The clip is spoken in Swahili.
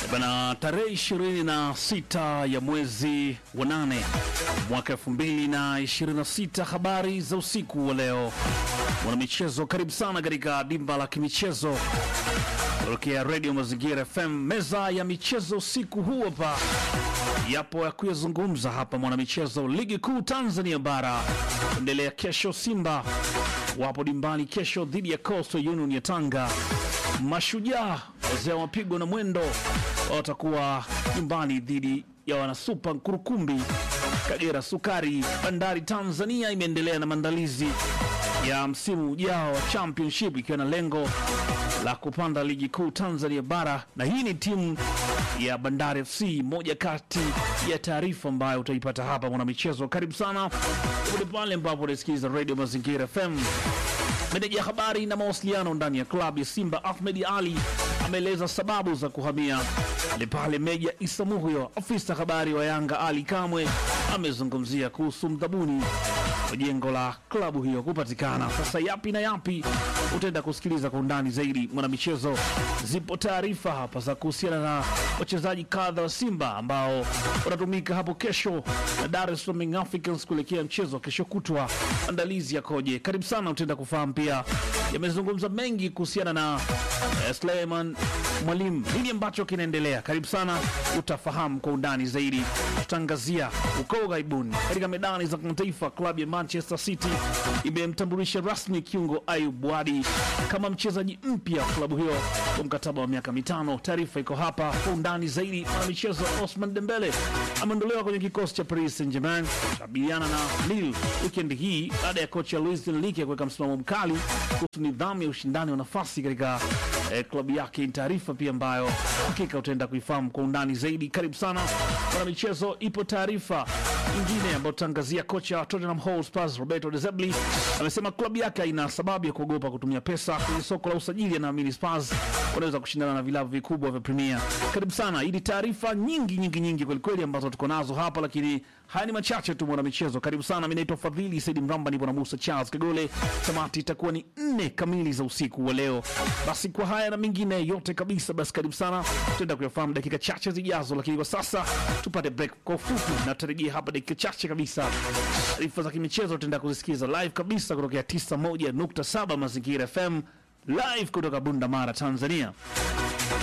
Bana, tarehe ishirini na sita ya mwezi wa nane mwaka elfu mbili na ishirini na sita habari za usiku wa leo. Mwanamichezo, karibu sana katika dimba la kimichezo kutokea redio Mazingira FM. Meza ya michezo usiku huu hapa yapo ya kuyazungumza hapa. Mwanamichezo, ligi kuu Tanzania bara endelea kesho. Simba wapo dimbani kesho dhidi ya Coastal Union ya Tanga. Mashujaa wazee wa mapigo na mwendo watakuwa nyumbani dhidi ya wanasupa Nkurukumbi. Kagera Sukari. Bandari Tanzania imeendelea na maandalizi ya msimu ujao wa championship ikiwa na lengo la kupanda ligi kuu Tanzania bara, na hii ni timu ya Bandari FC, moja kati ya taarifa ambayo utaipata hapa mwanamichezo. Karibu sana popote pale ambapo unasikiliza Radio Mazingira FM. Meneja habari na mawasiliano ndani ya klabu ya Simba Ahmed Ali ameeleza sababu za kuhamia ni pale Meja Isa Muhyo. Afisa habari wa Yanga Ali Kamwe amezungumzia kuhusu mdhabuni wa jengo la klabu hiyo kupatikana. Sasa yapi na yapi utaenda kusikiliza kwa undani zaidi mwanamichezo. Zipo taarifa hapa za kuhusiana na wachezaji kadha wa Simba ambao watatumika hapo kesho na Dar es Salaam Young Africans kuelekea mchezo wa kesho kutwa. Andalizi yakoje? Karibu sana, utaenda kufahamu pia. Yamezungumza mengi kuhusiana na eh, Suleiman Mwalimu, nini ambacho kinaendelea? Karibu sana, utafahamu kwa undani zaidi. Tutaangazia uko ughaibuni katika medani za kimataifa. Klabu ya Manchester City imemtambulisha rasmi kiungo Ayub Wadi kama mchezaji mpya wa klabu hiyo kwa mkataba wa miaka mitano. Taarifa iko hapa kwa undani zaidi. Mwanamichezo Osman Dembele ameondolewa kwenye kikosi cha Paris Saint-Germain kukabiliana na Lille wikendi hii baada ya kocha Luis Enrique kuweka msimamo mkali kuhusu nidhamu ya ushindani wa nafasi katika eh, klabu yake. Ni taarifa pia ambayo hakika utaenda kuifahamu kwa undani zaidi. Karibu sana mwanamichezo. Ipo taarifa nyingine ambayo tutaangazia. Kocha wa Tottenham Hotspur Roberto De Zerbi amesema klabu yake haina sababu ya kuogopa kutumia pesa kwenye soko la usajili. Anaamini Spurs wanaweza kushindana na vilabu vikubwa vya Premier. Karibu sana. Hii ni taarifa nyingi nyingi nyingi kwelikweli ambazo tuko nazo hapa, lakini haya ni machache tu mwanamichezo. Karibu sana. Mi naitwa Fadhili Saidi Mramba, nipo na Musa Charles Kagole. Tamati itakuwa ni nne kamili za usiku wa leo. Basi kwa haya na mengine yote kabisa, basi karibu sana, tutaenda kuyafahamu dakika chache zijazo, lakini kwa sasa tupate break kwa ufupi na tutarejea hapa dakika chache kabisa. Taarifa za kimichezo tutaenda kuzisikiza live kabisa kutokea 91.7 Mazingira FM live kutoka Bunda Mara, Tanzania.